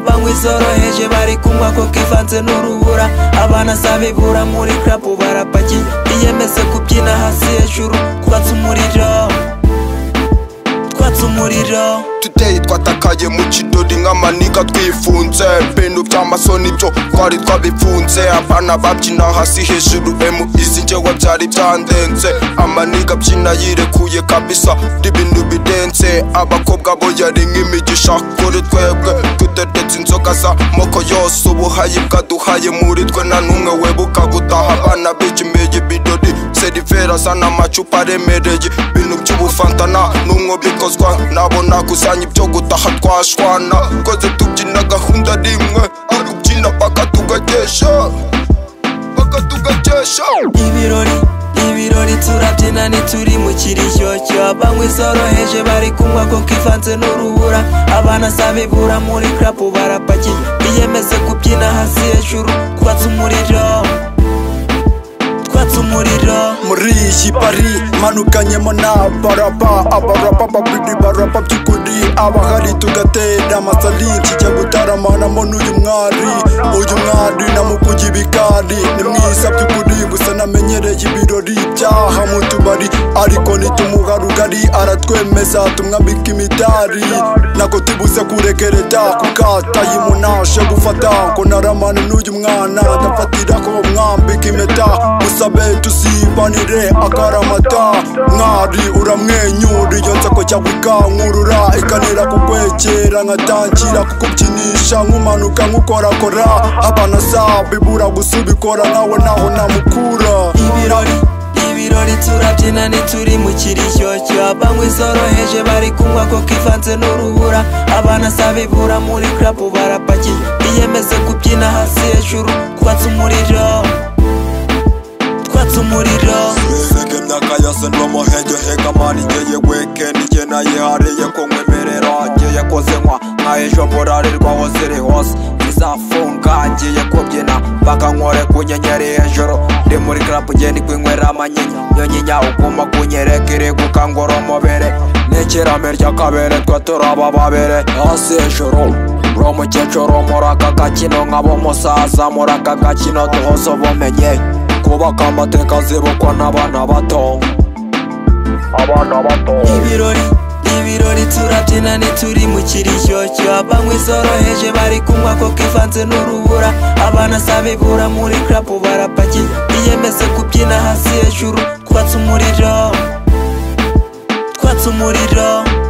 banywa izoroheje bari kunywa koko ivanze n'urubura abana sabibura muri karabu barapakiye biyemeze kubyina hasi hejuru twatse umuriro twatse umuriro tuteye twatakaye mu kidori nk'amaniga twifunze bintu by'amasoni byo twari twabipfunze abana babyina hasi hejuru emu izi njyewe byari byandenze amaniga abyina yirekuye kabisa n'ibintu bidenze abakobwa bo yari nk'imigisha kuri twebwe tudedetse inzoga z'amoko yose ubuhayi bwaduhaye muri twe na n'umwe webuka gutaha abana bigimeye ibirori serivera zana amacupa aremereye ibintu by'ubufantana n'umwo bikozwa nabo nagusa tuzanye ibyo gutaha twashwana twese tubyina gahunda ari imwe ari ubyina paka tugagesha paka tugagesha ibirori ibirori turabyina ntituri mu kirishyocyo banywa izoroheje bari kunywa koko ivanze n'urubura abana sabibura muri karabu barapakiye biyemeze kubyina hasi hejuru twatse umuriro twatse umuriro muri iyi bari manukanyemo n'abarapa abarapa babiri barapa by'ukuri abahari tugatera amasali kijya gutaramanamo n'uyu mwari uyu mwari namukuye ibikari ni mwiza by'ukuri gusa namenyereye ibirori byaha mu tubari ariko nitumuha rugari aratwemeza tumwambika imidari nako tubuze kurekereta kukata yimunashe gufata ko naramana n'uyu mwana ndafatira ko mwambika impeta musabe tusibanire akaramata mwari uramwenyura iyo nseko cyangwa ikankurura ikanira kukwegera nkatangira kukubyinisha nk'umanuka nk'ukorakora abana sabibura gusa ubikora nawe naho namukura ibirori ibirori turabyina ntituri mu kirishyocyo banywa izoroheje bari kunywa koko ivanze n'urubura abana sabibura muri karabu barapakiye biyemeze kubyina hasi hejuru twatse umuriro twatse umuriro Sizege myaka yose ndo muhenge hega mani ngeye weekend nge nayihariye ko nkwemerera ngiye koze nkwa nka ejo mburarerwaho ziri hose izafunga ngiye kubyina bakankwore ku nyenyeri hejuru ndi muri club ngenda kwinywera amanyinya nyonyinya uguma kunyereka iri gukangura umubiri n'ikirame ry'akabere twe turaba babere hasi hejuru uri umukecuru muri aka gakino nkaba umusaza muri aka gakino duhose ubumenye kubaka amateka azibukwa n'abana bato abana bato ibirori ibirori turabyina ntituri mu kirishyocyo banywa izoroheje bari kunywa koko ivanze n'urubura abana sabibura muri karabu barapakiye biyemeze kubyina hasi hejuru twatse umuriro twatse umuriro